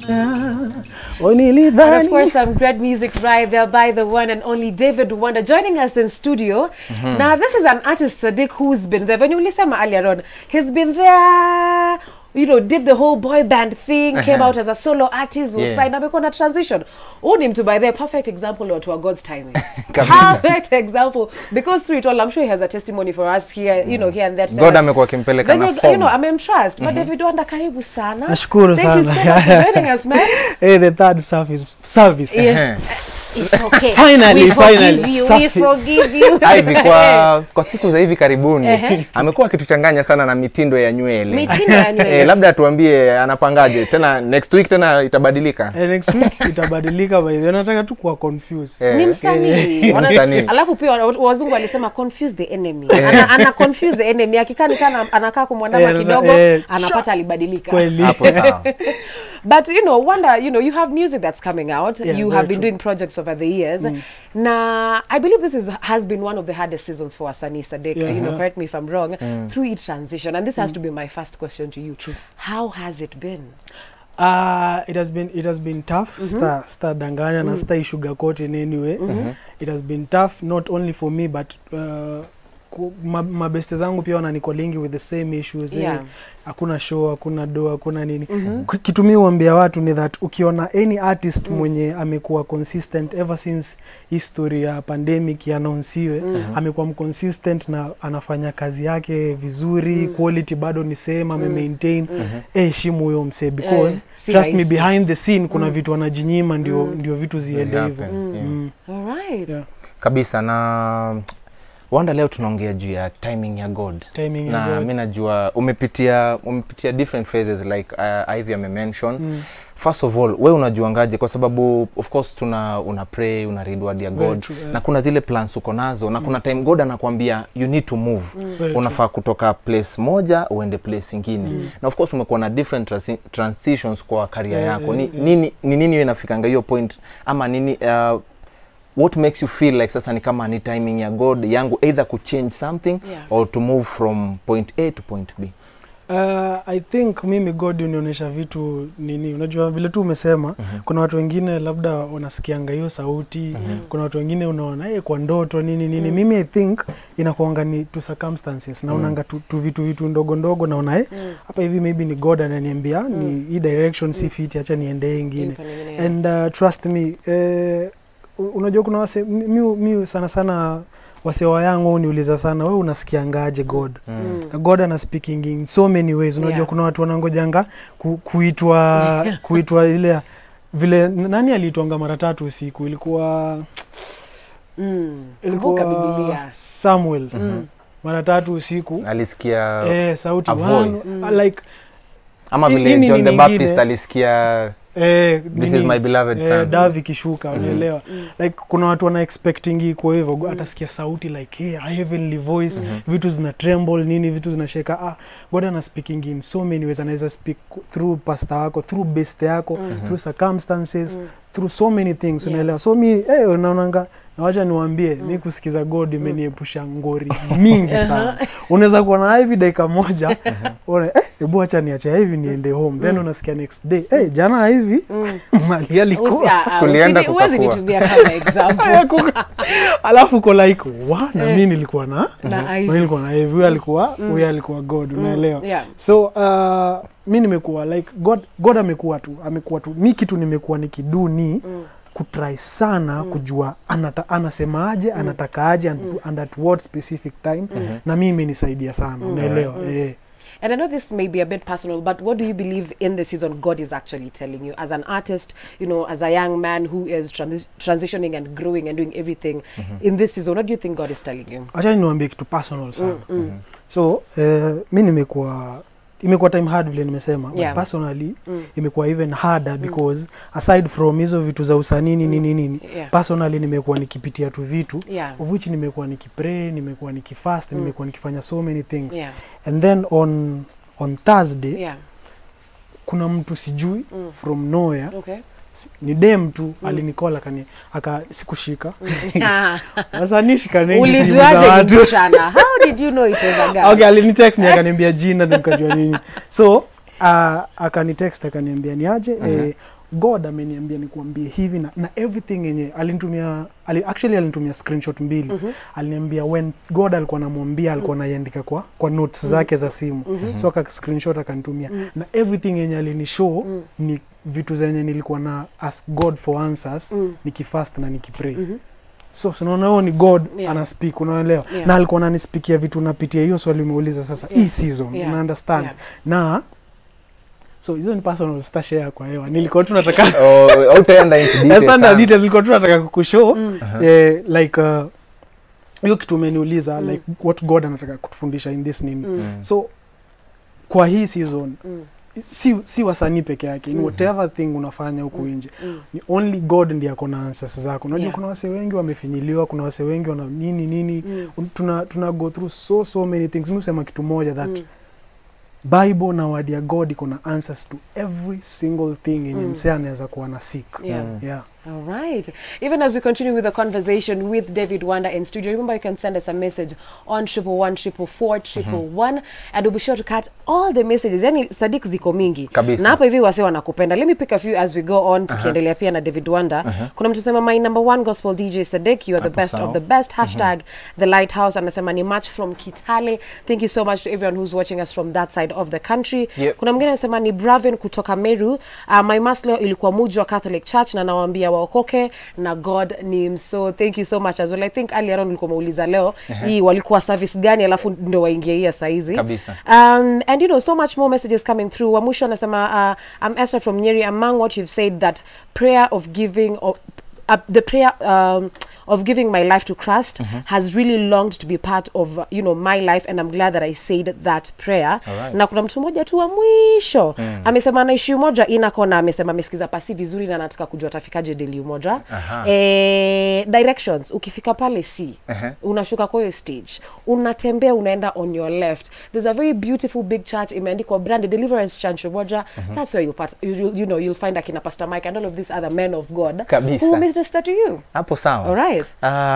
oh, And nilidhani of course, some great music right there by the one and only David Wonder joining us in studio. Now, this is an artist, Sadiq, who's been there. When you listen earlier on, he's been there. You know, did the whole boy band thing, came Uh-huh. out as a solo artist, was Yeah. signed, amekuwa na transition. Own him to by the perfect example of to God's timing. Kabisa. perfect example. Because through it all, I'm sure he has a testimony for us here, you know, here and there. to God tell us. amekuwa akimpeleka na Venye- You form. know, amemtrust. But David Wonder, karibu sana. Nashukuru Thank you so sana. much for joining us, man. hey, the third service service Yeah. It's okay. Finally, we forgive finally, you. We surface. forgive you. Ivy kwa kwa siku za hivi karibuni Ehe. amekuwa akituchanganya sana na mitindo ya nywele. Mitindo ya nywele. Eh, labda atuambie anapangaje tena next week tena itabadilika. Eh, next week itabadilika by the way. nataka tu kuwa confused Eh. ni msanii Wana- Msanii. alafu pia wa- wazungu walisema confuse the enemy ana, ana confuse the enemy akikaa ni kana anakaa kumwandama Eh, kidogo eh, anapata alibadilika kweli Hapo sawa. but you know wonder you know you have music that's coming out Yeah, you very have been true. doing projects over the years na i believe this is has been one of the hardest seasons for Asani Sadek Yeah. you know correct me if i'm wrong through each transition and this has to be my first question to you how has it been Uh, it has been it has been tough sta sta danganya na sta sugarcoat in any way it has been tough not only for me but uh, ku- ma- mabeste zangu pia wananikolingi with the same issues Yeah. eh, hakuna show hakuna do hakuna nini Ku- kitu mi huambia watu ni that ukiona any artist mwenye amekuwa consistent ever since history ya pandemic yanaonsiwe amekuwa mconsistent na anafanya kazi yake vizuri quality bado ni same ame maintain eh, heshimu huyo msee because Eh, si trust me rahisi. behind the scene kuna vitu anajinyima ndio ndio vitu ziende hivyo Happen, yeah. Mm. all right Yeah. Kabisa na wanda leo tunaongea juu ya timing ya God. Timing ya na God. mi najua umepitia umepitia different phases like uh, Ivy amemention Mm. first of all we unajuangaje kwa sababu of course tuna una pray una read word ya Very god true, yeah. na kuna zile plans uko nazo na kuna time god anakwambia you need to move Very unafaa kutoka place moja uende place ingine na of course umekuwa na different transi- transitions kwa career Yeah, yako yeah, ni, yeah. nini ni nini hiyo inafikanga hiyo point ama nini uh, what makes you feel like sasa ni kama ni timing ya god yangu either kuchange something Yeah. or to move from point a to point b Uh, i think mimi god unionyesha vitu nini unajua vile tu umesema Mhm. kuna watu wengine labda wanasikianga hiyo sauti kuna watu wengine unaona hey, kwa ndoto nini nini mimi i think inakuanga ni to circumstances naonanga tu, tu vitu vitu ndogo ndogo naona eh, hapa hivi maybe ni god ananiambia ni hii direction si fit acha niendee ingine Nipe nyingine, yeah. and uh, trust me eh, u- unajua kuna wase mi, mi, mi sana sana wasewa yangu niuliza sana we unasikiangaje god Mm. na god ana speaking in so many ways unajua Yeah. kuna watu wanangojanga ku, kuitwa kuitwa ile ya- vile nani aliitwanga mara tatu usiku ilikuwa Mm. Kumbuka ilikuwa Biblia. samuel Mm. mara tatu usiku alisikia eh, sauti a one, voice. uh, like ama hii- vile hii ni john the nini baptist ingine? alisikia eh, this nini, is my beloved eh, son davi ikishuka Mhm. unaelewa like kuna watu wana expecting iko hivyo mm. atasikia sauti like hey, a heavenly voice Mhm. vitu zina tremble nini vitu zinasheka ah, god ana speaking in so many ways anaweza speak through pastor wako through best yako through circumstances through so many things Yeah. unaelewa so mi eh, unaonanga nawacha niwambie mi kusikiza god imeniepusha ngori mingi sana unaweza kuwa na hivi dakika moja una eh, hebu acha niache hivi niende home then unasikia next day eh, jana hivi mali Usi- alikuwa ah, ah, Kulienda usini- huwezi kukakua. nitumia kama example alafu uko like wa na mi nilikuwa na na na Ivy. nilikuwa na hivi huyu alikuwa huyu alikuwa god unaelewa Yeah. so uh, mi nimekuwa like god god amekuwa tu amekuwa tu mi kitu nimekuwa nikidu ni mm. kutry sana mm. kujua anata, anasemaje mm. anatakaje and, and at what specific time mm. na mi imenisaidia sana unaelewa eh. And I know this may be a bit personal, but what do you believe in the season God is actually telling you as an artist, you know, as a young man who is transi- transitioning and growing and doing everything in this season? What do you think God is telling you? acha niwaambie kitu personal sana so eh, mi nimekuwa imekuwa time hard vile nimesema Yeah. but personally Mm. imekuwa even harder because aside from hizo vitu za usanii nini nini nini Yeah. personally nimekuwa nikipitia tu vitu Yeah. of which nimekuwa nikipray nimekuwa nikifast nimekuwa nikifanya so many things Yeah. and then on on thursday Yeah. kuna mtu sijui Mm. from nowhere Okay. si- ni dem tu alinikola kani aka sikushika Ah. sasa nishika nengi simu za Ulijuaje ni watu msichana? How did you know it was a guy? okay alinitext ni akaniambia jina ndo nikajua nini so uh, akanitext akaniambia ni aje eh, god ameniambia nikuambie hivi na, na everything yenye alinitumia ali, actually alinitumia screenshot mbili aliniambia when god alikuwa namwambia alikuwa naiandika kwa kwa notes zake za simu so aka screenshot akanitumia na everything yenye alinishow ni vitu zenye nilikuwa na ask god for answers nikifast na nikipray so sunaona huo ni god Yeah. ana speak unaelewa Yeah. na alikuwa ananispikia vitu napitia hiyo swali umeuliza sasa Yeah. hii season Yeah. una understand Yeah. na so hizo ni personal stashare kwa hewa nilikuwa tu nataka Oh, hautaenda into details standard sana. details nilikuwa tu nataka kukushow eh, like uh, hiyo kitu umeniuliza like what god anataka kutufundisha in this nini so kwa hii season si, si wasanii peke yake in whatever thing unafanya huku nje ni only god ndiye ako na answers zako unajua Yeah. kuna wase wengi wamefinyiliwa kuna wase wengi wana nini nini Un- tuna, tuna go through so so many things mi husema kitu moja that bible na word ya god iko na answers to every single thing yenye Mm. msee anaweza kuwa na sick Yeah. yeah. All right. Even as we continue with the conversation with David Wanda in studio, remember you can send us a message on triple one triple four triple one, and we'll be sure to cut all the messages. Yani Sadik ziko mingi Kabisa. na hapa hivi wase wanakupenda. Let me pick a few as we go on, tukiendelea pia na David Wanda. Kuna mtu sema my number one gospel DJ Sadik, you are the Hapo best sawa. of the best. Hashtag the lighthouse. Anasema ni match from Kitale. Thank you so much to everyone who's watching us from that side of the country. Yep. Kuna mwingine anasema ni Bravin kutoka Meru. Uh, my mass leo ilikuwa Muji wa Catholic Church na nawaambia waokoke na God ni mso. Thank you so much as well. I think earlier on ulikuwa umeuliza leo hii walikuwa service gani alafu ndo waingie hii ya saizi. Kabisa. Um, and you know so much more messages coming through. Wa mwisho anasema uh, I'm Esther from Nyeri. Among what you've said that prayer of giving or uh, the prayer um, of giving my life to Christ has really longed to be part of uh, you know my life and I'm glad that I said that prayer. Alright. Na kuna mtu mmoja tu wa mwisho amesema anaishi umoja inakona, amesema amesikiza pasi vizuri na anataka kujua atafikaje deli umoja. Aha. Eh, directions ukifika pale si Ehe. unashuka kwa hiyo stage unatembea unaenda on your left there's a very beautiful big church imeandikwa brand deliverance church umoja that's where you'll, pass, you, you, you know you'll find akina pastor mike and all of these other men of god Kabisa. who minister to you hapo sawa all right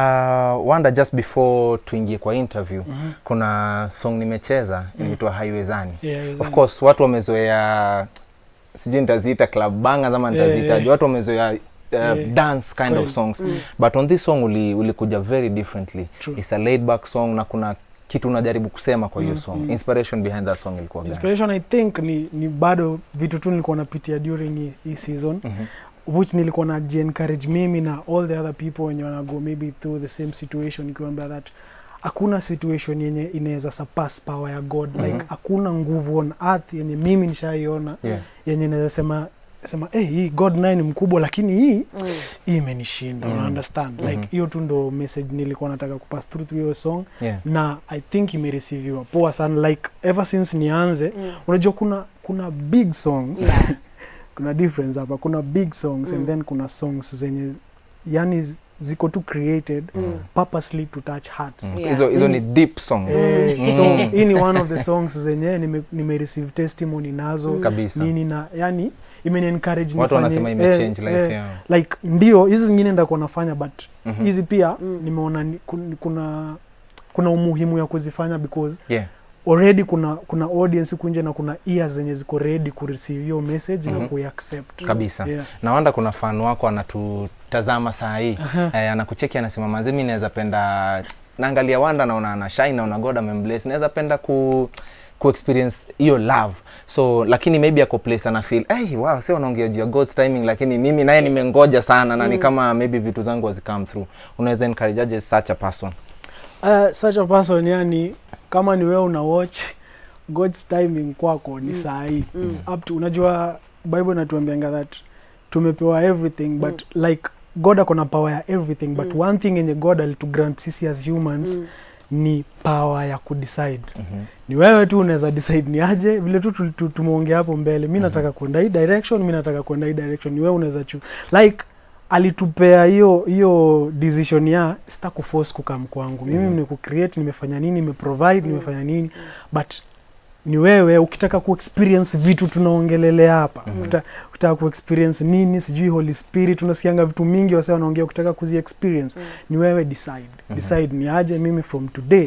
Uh, wanda just before tuingie kwa interview kuna song nimecheza inaitwa haiwezani Yeah, Haiwezani. of course watu wamezoea sijui nitaziita club bangers ama Yeah, nitazitaje yeah. watu wamezoea uh, Yeah. dance kind Kweli. of songs but on this song uli, ulikuja very differently True. it's a laid back song na kuna kitu unajaribu kusema kwa hiyo song inspiration behind that song ilikuwa gani inspiration i think ni, ni bado vitu tu nilikuwa napitia during hii- hii season which nilikuwa na encourage mimi na all the other people wenye wanago maybe through the same situation nikiwambia that hakuna situation yenye inaweza surpass power ya god like hakuna nguvu on earth yenye mimi nishaiona Yeah. yenye naweza sema sema hey, hii god naye ni mkubwa lakini hii hii imenishinda una understand like hiyo tu ndo message nilikuwa nataka kupass through through hiyo song Yeah. na i think imereceiviwa poa sana like ever since nianze unajua kuna kuna big songs kuna difference hapa kuna big songs and then kuna songs zenye yani z- ziko tu created purposely to touch hearts Yeah. hizo hizo ni deep song Eh, so hii ni one of the songs zenye nime, nime receive testimony nazo Kabisa. nini na yani imeni encourage watu nifanye- wanasema ime eh, change life eh, yao like ndio hizi zingine ndakuwa nafanya but Mhm. hizi pia nimeona ni, kun- kuna kuna umuhimu ya kuzifanya because yeah already kuna kuna audience huku nje na kuna ears zenye ziko ready kureceive hiyo message na kuiaccept kabisa yeah. na wanda kuna fan wako anatutazama saa hii eh, anakucheki anasema manzi mi naweza penda naangalia wanda naona ana shine naona god amembless naweza penda ku ku experience hiyo love so lakini maybe ako place ana feel hey, wow si wanaongea juu ya god's timing lakini mimi naye nimengoja sana na ni kama maybe vitu zangu hazicome through unaweza encourage aje such a person Uh, such a person yani kama ni wewe una watch god's timing kwako ni saa hii It's up to unajua bible inatuambianga that tumepewa everything but like god ako na power ya everything but one thing yenye god alitugrant sisi as humans ni power ya kudecide Mhm. ni wewe tu unaweza decide ni aje vile tu tu- tu- tumeongea hapo mbele mi nataka kwenda hii direction mi nataka kwenda hii direction ni wewe unaweza chu like alitupea hiyo hiyo decision ya sita kuforce kukam kwangu mimi Mhm. ni kucreate nimefanya nini nimeprovide nimefanya nini but ni wewe ukitaka kuexperience vitu tunaongelelea hapa Mhm. Ukita- ukitaka kuexperience nini sijui holy spirit unasikianga vitu mingi wase wanaongea ukitaka kuzi experience ni wewe decide decide ni aje mimi from today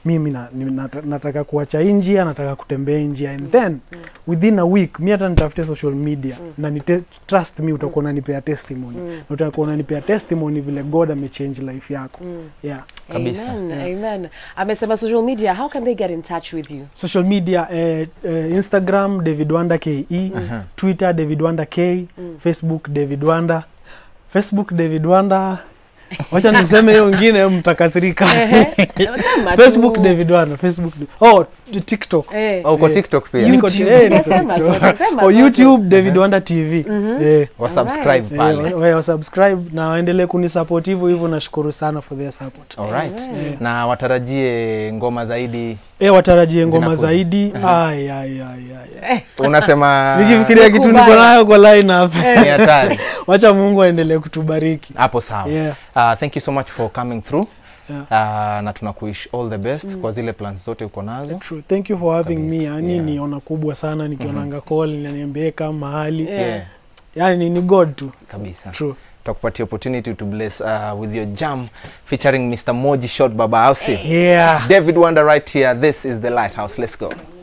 mimi na, ni- nata- nataka kuacha hii njia nataka kutembea hii njia and then within a week mi hata nitafute social media na nite, trust me utakuwa unanipea testimony na utakuwa unanipea testimony vile god amechange life yako yeah Kabisa. Amen, amen. Amesema social media, how can they get in touch with you? social media eh, eh, instagram david wanda ke twitter david wanda k facebook david wanda facebook david wanda wacha niseme hiyo ngine mtakasirika Kama facebook tu. david wanda facebook oh tiktok Eh. Oh, uko Eh, tiktok pia YouTube. YouTube. Eh, niko Unasema TikTok. zote, sema Oh, zote. youtube david wanda tv Eh, wasubscribe Alright. eh, pale wa- wa- wasubscribe na waendelee kunisupport hivyo hivyo nashukuru sana for their support Alright. na watarajie ngoma zaidi eh watarajie ngoma Zinakuja. zaidi ai ai ai ai unasema nikifikiria kitu Kubaya. niko nayo kwa line up ni hatari wacha mungu aendelee kutubariki hapo sawa Yeah. uh, thank you so much for coming through Yeah. uh, na tunakuish all the best kwa zile plans zote uko nazo True. thank you for having me Kabisa. yani Yeah. ni ona kubwa sana nikionanga call naniambia kama mahali Yeah. yeah. yani ni god tu kabisa true takupatia opportunity to bless uh, with your jam featuring mr moji shot baba ausi yeah david wonder right here this is the lighthouse let's go